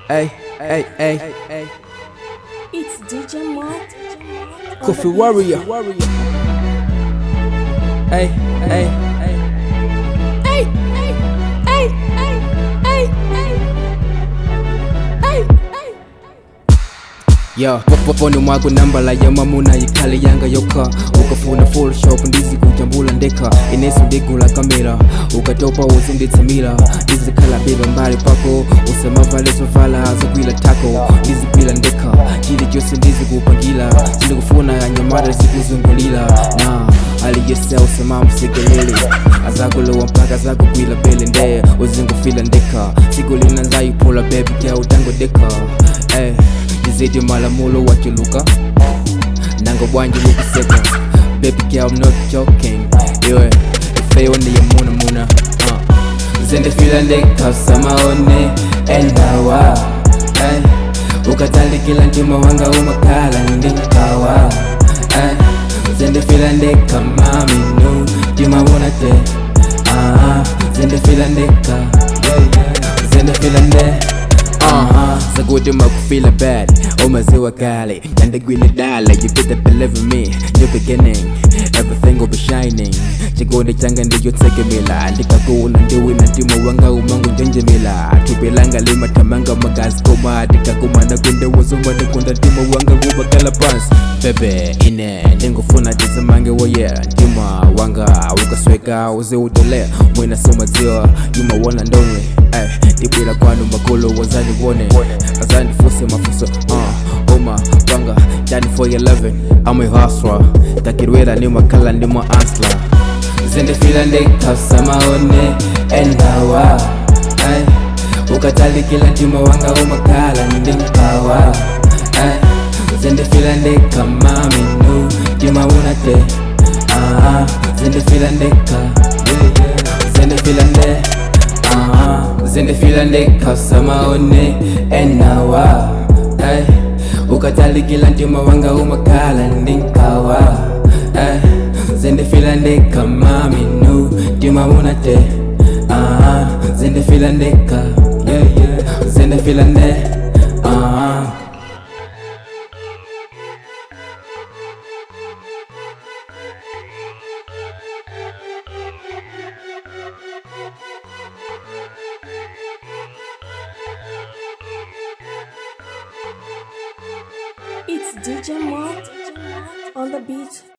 Hey, hey, hey, hey. It's DJ Mod. Coffee Warrior. Hey, hey, hey. Hey, hey, hey, hey, hey, hey. Hey, hey. Yo, poponi mwako nambala ya mamuna yikhale yanga yokha ukafuna photoshop ndizikujambula ndekha ineso ndigula kamera ukatopa uzinditsamira ndizikhala beba mbali pako usamavale zovala zogwila tako ndizigwila ndekha chili chose ndizikupangira sindikufuna nyamata zikuzungulira na aliyese usamamusekelele azakulowa mpaka zakugwila bele nde uzingufila ndekha siku lina nzayiphula bebi kya utangodekha hey. Dizidi malamulo wachuluka Nango bwanji wukuseka Baby girl I'm not joking Yo Ifeyo ni ya muna muna uh. Zende fila ndeka samaone Enawa hey. Ukatali kila ndima wanga umakala ndikawa hey. Zende fila ndeka mami nu Jima wuna te uh, Zende fila ndeka yeah, yeah. Zende fila ndeka uh-huh. Zakuti makufila bad umaziwa kale nandagwile dala you better believe in me new beginning everything will be shining chikondi changa ndiyotekemela ndikakuna ndiwina ndimo wanga umangu njenjemela tupilanga limatamanga magazi koma ndikakumana kundewozomana kunda ndimo wanga ubakala pansi bebe ine ndingufuna tizimange woye ndima wanga ukasweka uziutolea mwina somadziwa yumawona ndonwe Ay, ndibwila kwanu makolo wazandiwone azandifuse mafuso uh, uma panga dani for your loving I'm a hustler takirwera ni makala ndi mwa ansla zindifila ndikasamaone endawa ay, ukatalikila ndima wanga umakala ndinkawa ay, zindifila ndikamaminu ndima unate uh, zindifila ndika yeah, yeah. zindifila nde uh, zindifila ndikasamaone enawa ay, ukatalikila ndima wanga umakala ndinkawa ay, zindifila ndikamaminu ndima unate uh, zindifila ndika yeah, yeah. zindifila nde uh, It's DJ Mod on the beat.